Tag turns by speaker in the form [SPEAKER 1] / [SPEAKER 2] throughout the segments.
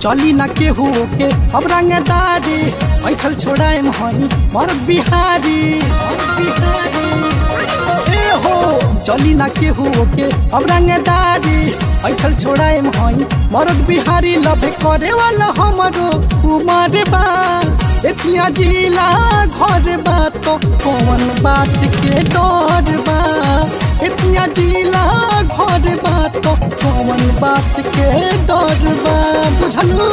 [SPEAKER 1] चली ना केहू के अब रंगदारी बैठल छोड़ाए हई मरद बिहारी मरद बिहारी ए हो चली ना केहू के अब रंगदारी बैठल छोड़ाए हई मरद बिहारी लभे करे वाला हमरो उमर बा एतिया जिला घर बा तो कौन बात के डर बा एतिया जिला घर बा तो कौन बात के डर बा बुझलू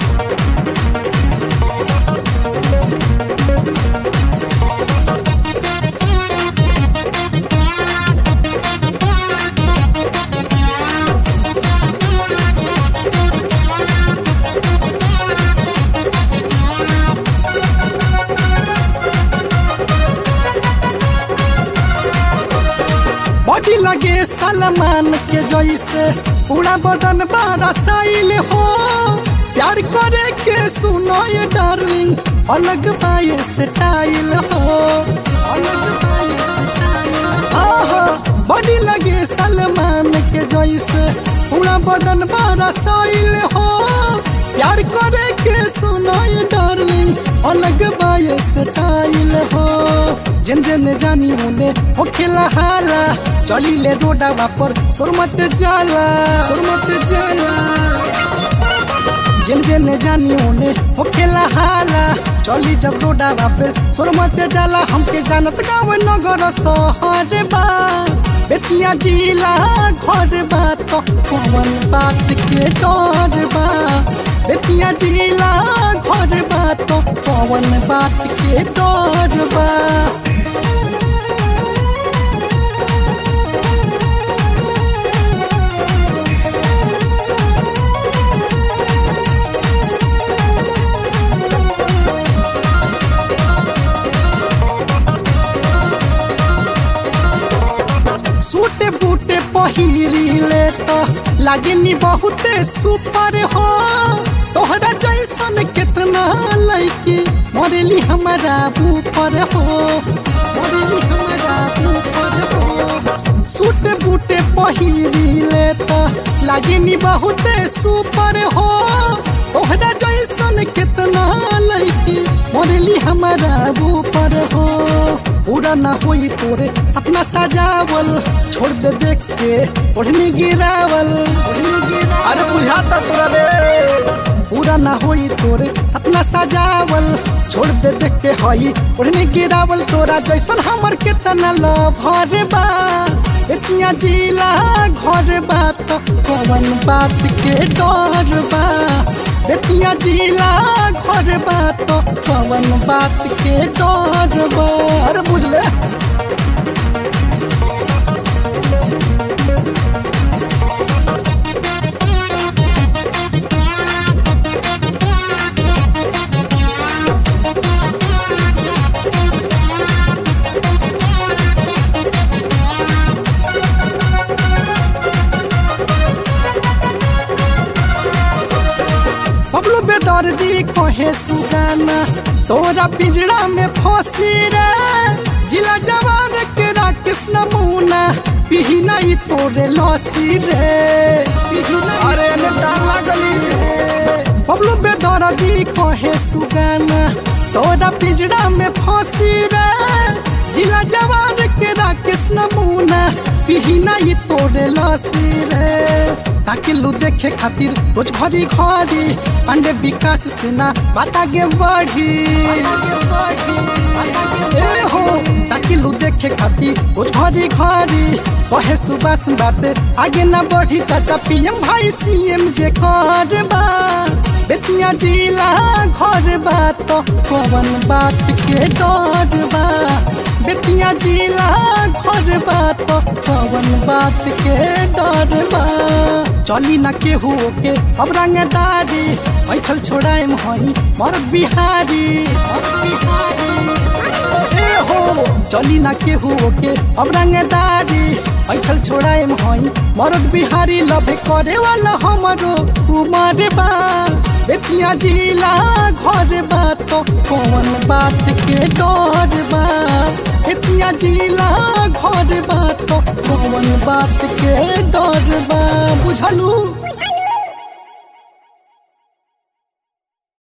[SPEAKER 1] बॉडी लगे सलमान के जैसे पूरा बदन बारा साइल हो प्यार करे के सुनो ये डार्लिंग अलग बाय स्टाइल हो अलग बाय स्टाइल आहा बॉडी लगे सलमान के जैसे पूरा बदन बारा साइल हो प्यार करे के सुनो ये डार्लिंग अलग बाय स्टाइल हो जिन जिन जानी उने हो खेला हाला चली ले रोडा पर सुरमत जाला सुरमत जाला जिन जिन जानी उने हो खेला हाला चली जब रोडा पर सुरमत जाला हमके जानत गाँव नगर शहर बा बेतिया जिला घर बा तो कौन बात के डर बा बेतिया जिला घर बा तो कौन बात के डर बा सूटे बूटे पहिरी ले तो लागनी बहुते सुपर हो तोहरा जैसन कितना लड़की मरेली हमारा ऊपर हो मरेली हमारा ऊपर हो सूटे बूटे पहिरी ले तो लागनी बहुते सुपर हो तोहरा जैसन कितना लड़की मरेली हमारा ऊपर हो पूरा ना होई तोरे सपना सजावल छोड़ दे देख के ओढ़नी गिरावल ओढ़नी गिरावल
[SPEAKER 2] अरे बुझाता तोरा रे
[SPEAKER 1] पूरा ना होई तोरे सपना सजावल छोड़ दे देख के हई ओढ़नी गिरावल तोरा जैसन हमर केतना लभर बा एतिया जिला घर बा तो कौन बात के डर बा बेतिया जिला घर बा तो कौन बात के डर बा अरे बुझले बबलू बेदर्दी कहे सुगाना तोरा पिंजरा में फंसी रे जिला जवान के राकेश नमूना पिही नहीं तोरे लसी रे पिही नहीं
[SPEAKER 2] अरे एने ताल लागली
[SPEAKER 1] बबलू बेदर्दी कहे सुगाना तोरा पिंजरा में फंसी रे जिला जवान के राकेश नमूना पिही नहीं तोरे लसी रे ताकि लू देखे खातिर रोज घड़ी घड़ी पांडे विकास सेना बात आगे बढ़ी ए हो ताकि लू देखे खातिर रोज घड़ी घड़ी कहे सुबास बाते आगे ना बढ़ी चाचा पीएम भाई सीएम जे कर बा बेतिया जिला घर बा तो कौन बात के डर बा बेतिया जिला घर बा तो कौन बात के डर बा चली ना केहू के अब रंगदारी बैठल छोड़ाए हई मरद बिहारी मरद बिहारी ए हो चली ना केहू के अब रंगदारी बैठल छोड़ाए हई मरद बिहारी लभे करे वाला हमरो उमर बा बेतिया जिला घर बा तो कौन बात के डर बा बेतिया जिला घर बा तो कौन बात के डर बा बुझलू